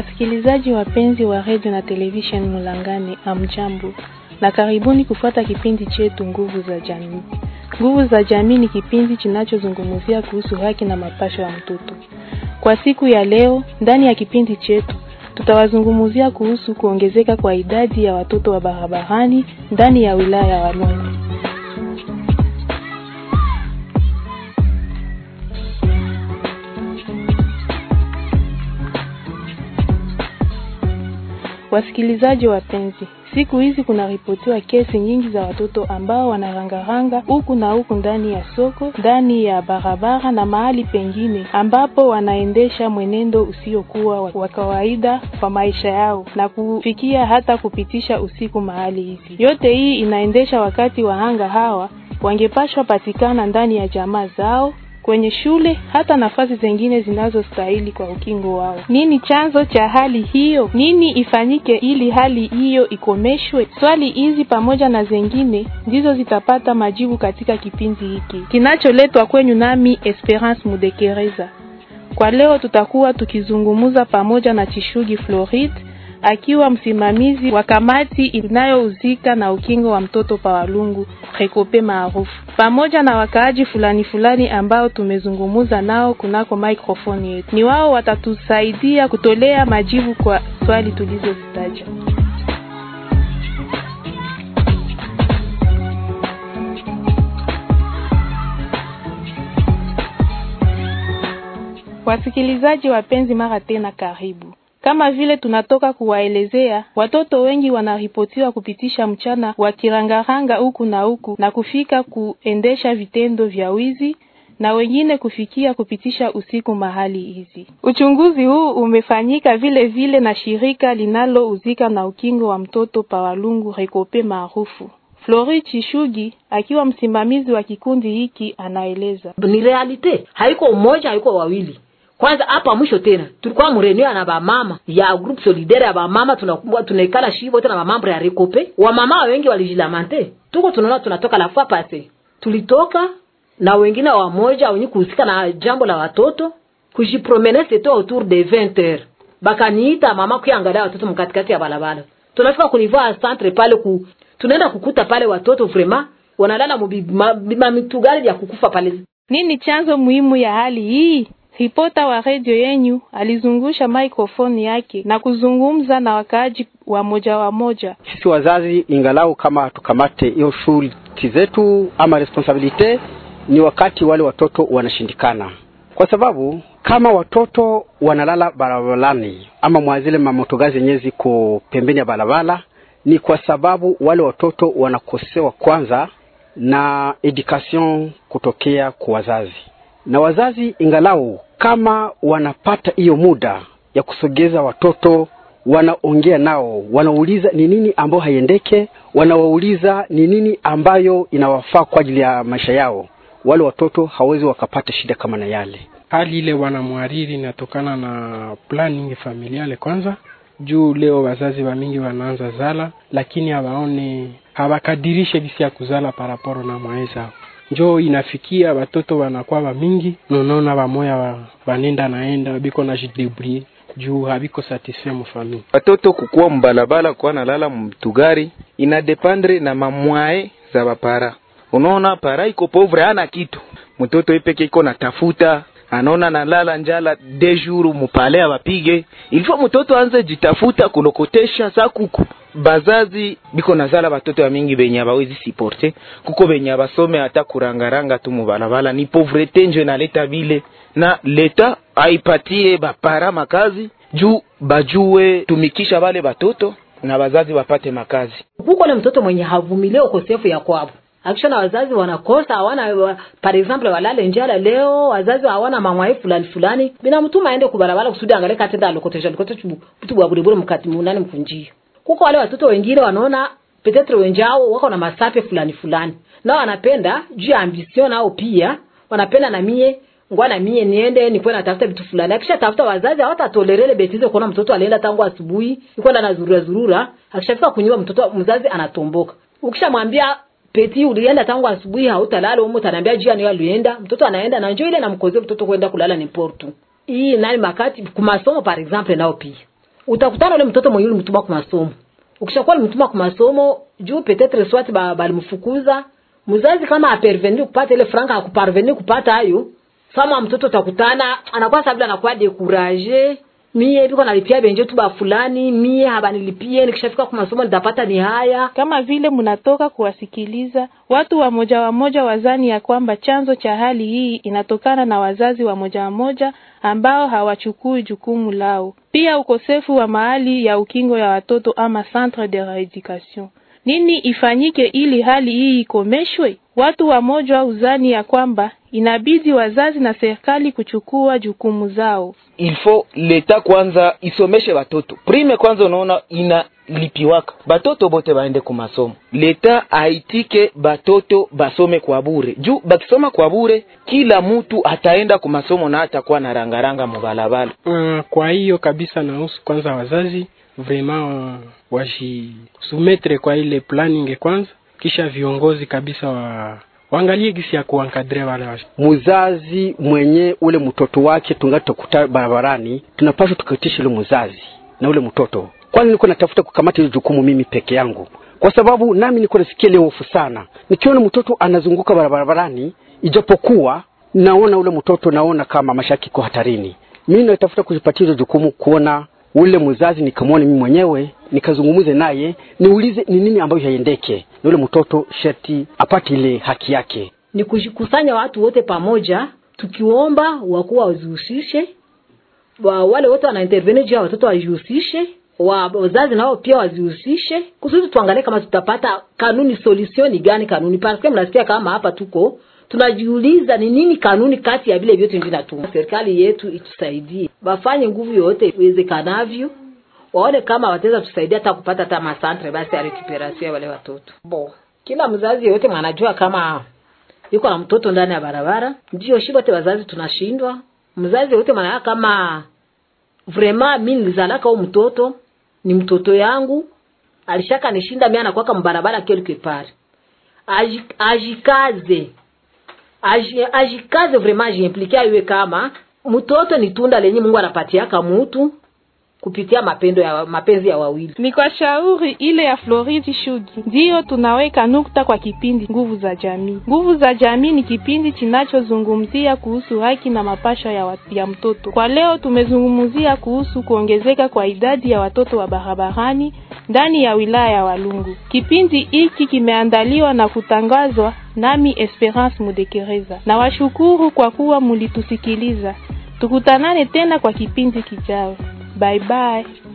Wasikilizaji wapenzi wa redio na television Mulangane, amjambo na karibuni kufuata kipindi chetu nguvu za jamii. Nguvu za jamii ni kipindi kinachozungumzia kuhusu haki na mapasho ya mtoto. Kwa siku ya leo, ndani ya kipindi chetu tutawazungumzia kuhusu kuongezeka kwa idadi ya watoto wa barabarani ndani ya wilaya ya Walungu. Wasikilizaji wapenzi, siku hizi kunaripotiwa kesi nyingi za watoto ambao wanarangaranga huku na huku ndani ya soko, ndani ya barabara na mahali pengine ambapo wanaendesha mwenendo usiokuwa wa kawaida kwa maisha yao na kufikia hata kupitisha usiku mahali hizi. Yote hii inaendesha wakati wahanga hawa wangepashwa patikana ndani ya jamaa zao kwenye shule hata nafasi zingine zinazostahili kwa ukingo wao. Nini chanzo cha hali hiyo? Nini ifanyike ili hali hiyo ikomeshwe? Swali hizi pamoja na zengine ndizo zitapata majibu katika kipindi hiki kinacholetwa kwenyu nami Esperance Mudekereza. Kwa leo tutakuwa tukizungumuza pamoja na Chishugi Floride akiwa msimamizi wa kamati inayohusika na ukingo wa mtoto pa Walungu Rekope maarufu, pamoja na wakaaji fulani fulani ambao tumezungumuza nao kunako microphone yetu. Ni wao watatusaidia kutolea majibu kwa swali tulizozitaja. Wasikilizaji wapenzi, mara tena karibu. Kama vile tunatoka kuwaelezea, watoto wengi wanaripotiwa kupitisha mchana wakirangaranga huku na huku na kufika kuendesha vitendo vya wizi na wengine kufikia kupitisha usiku mahali hizi. Uchunguzi huu umefanyika vile vile na shirika linalohusika na ukingo wa mtoto pa Walungu Rekope maarufu. Flori Chishugi akiwa msimamizi wa kikundi hiki anaeleza. Ni realite, haiko mmoja, haiko wawili kwanza hapa mwisho tena tulikuwa mrenio na bamama ya group solidaire ya bamama tunakuwa tunaikala shivo tena bamambo ya rekope wamama wengi walijilamante tuko tunaona tunatoka la fois passé tulitoka na wengine wamoja wenye kuhusika na jambo la watoto kujipromene c'était autour de 20 heures bakaniita mama kuangalia watoto mkatikati ya balabala tunafika kunivaa centre pale ku tunaenda kukuta pale watoto vraiment wanalala mabitugari ya kukufa pale nini chanzo muhimu ya hali hii Ripota wa redio yenyu alizungusha maikrofoni yake na kuzungumza na wakaaji wa moja wa moja. Sisi wazazi, ingalau kama tukamate hiyo shughuli zetu ama responsabilite, ni wakati wale watoto wanashindikana, kwa sababu kama watoto wanalala barabarani ama mwazile mamotogazi yenyewe ziko pembeni ya barabara, ni kwa sababu wale watoto wanakosewa kwanza na education kutokea kwa wazazi na wazazi ingalau kama wanapata hiyo muda ya kusogeza watoto, wanaongea nao, wanauliza ni nini ambayo haiendeke, wanawauliza ni nini ambayo inawafaa kwa ajili ya maisha yao, wale watoto hawezi wakapata shida kama na yale. Hali ile wanamwariri inatokana na planning familiale kwanza juu leo wazazi wa mingi wanaanza zala, lakini hawaone hawakadirishe bisi ya kuzala paraporo na mwaeza njo inafikia watoto wanakuwa wa mingi nonaona wamoya wa, wanenda naenda biko na jidebrie juu habiko satisfait mufamili. Watoto kukuwa mbalabala kuwa nalala mtugari inadependre na mamwae za bapara. Unaona para iko pauvre hana kitu, mtoto ipeke iko natafuta anaona nalala njala de jour mupale abapige ilifo mtoto anze jitafuta kulokotesha sakuku bazazi biko nazala batoto ya mingi benye abawezi siporte kuko benye abasome hata kurangaranga tu mubalabala ni pauvrete njo inaleta bile na leta aipatie bapara makazi juu bajue tumikisha bale batoto na bazazi bapate makazi kuko le mtoto mwenye havumilie ukosefu ya kwabo akishona wazazi wanakosa hawana par exemple walale njala leo wazazi hawana mamwai fulani fulani bina mtuma aende kubarabara kusudi angalie katenda alokotesha alokotesha mtu bwa bure bure mkati munani mkunjio kuko wale watoto wengine wanaona petetre wenjao wako na masape fulani fulani nao wanapenda juu ya ambition nao pia wanapenda na mie ngwa na mie niende nikuwe natafuta vitu fulani akisha tafuta wazazi hawatatolerele betize kuona mtoto alienda tangu asubuhi ikwenda na zurura zurura akishafika kunyumba mtoto mzazi anatomboka ukishamwambia peti ulienda tangu asubuhi hautalala umo utaniambia jiani alienda mtoto anaenda na njoo ile namkozie mtoto kwenda kulala ni portu hii nani makati kumasomo par exemple nao pia utakutana ule mtoto mwenye ulimtuma kwa masomo ukishakuwa ulimtuma kwa masomo juu peut-être soit ba- balimfukuza mzazi kama apervenir kupata ile franka akuparvenir kupata hayo sama mtoto utakutana anakuwa sabila anakuwa dekuraje mie biko nalipia benje tu ba fulani mie habanilipie nikishafika kwa masomo nitapata ni haya kama vile mnatoka kuwasikiliza watu wa moja wa moja wazani ya kwamba chanzo cha hali hii inatokana na wazazi wa moja wa moja ambao hawachukui jukumu lao, pia ukosefu wa mahali ya ukingo ya watoto ama centre de reeducation. Nini ifanyike ili hali hii ikomeshwe? Watu wa moja uzani ya kwamba inabidi wazazi na serikali kuchukua jukumu zao. il faut leta kwanza isomeshe batoto prime kwanza unaona inalipiwaka batoto bote baende ku masomo leta aitike batoto basome kwa bure juu bakisoma kwa bure kila mtu ataenda ku masomo na atakuwa na rangaranga mubalabala Uh, kwa hiyo kabisa nahusu kwanza wazazi vraiment uh, wajisumetre kwa ile planning kwanza, kisha viongozi kabisa wa waangalie gisi ya kuankadre wale wa mzazi mwenye ule mtoto wake tungali tukuta barabarani, tunapaswa tukitisha ule mzazi na ule mtoto. Kwani niko natafuta kukamata ile jukumu mimi peke yangu, kwa sababu nami niko nasikia ile hofu sana nikiona mtoto anazunguka barabarani, ijapokuwa naona ule mtoto, naona kama maisha yake iko hatarini. Mimi natafuta kujipatia ile jukumu, kuona ule mzazi, nikamwone mimi mwenyewe, nikazungumuze naye, niulize ni nini ambayo haiendeke, na ule mtoto sharti apate ile haki yake. ni kujikusanya watu wote pamoja tukiomba wakuu wazihusishe wa, wale wote wanaintervene juu ya watoto wajihusishe wa, wazazi nao pia wazihusishe kusudi tuangalie kama tutapata kanuni solution ni gani kanuni parce mnasikia kama hapa tuko tunajiuliza ni nini kanuni kati ya vile vyote vinatuma serikali yetu itusaidie wafanye nguvu yote iwezekanavyo waone kama wataweza tusaidia hata kupata hata masantre basi ya recuperation ya wale watoto bo kila mzazi yote mwanajua kama yuko na mtoto ndani ya barabara ndio shi wote wazazi tunashindwa mzazi yote mwanaa kama vraiment mi nilizalaka huyu mtoto ni mtoto yangu alishaka nishinda mi anakwaka mbarabara quelque part Aji- ajikaze Aji- ajikaze vraiment ajiimplike aiwe kama mtoto ni tunda lenye mungu anapatiaka mutu kupitia mapendo ya mapenzi ya wawili Ni kwa shauri ile ya Floridi Shugi ndiyo tunaweka nukta kwa kipindi Nguvu za Jamii. Nguvu za Jamii ni kipindi kinachozungumzia kuhusu haki na mapasha ya, wa, ya mtoto. Kwa leo tumezungumzia kuhusu kuongezeka kwa idadi ya watoto wa barabarani ndani ya wilaya ya Walungu. Kipindi hiki kimeandaliwa na kutangazwa nami Esperance Mudekereza. Na washukuru kwa kuwa mulitusikiliza. Tukutanane tena kwa kipindi kijao. Bye bye.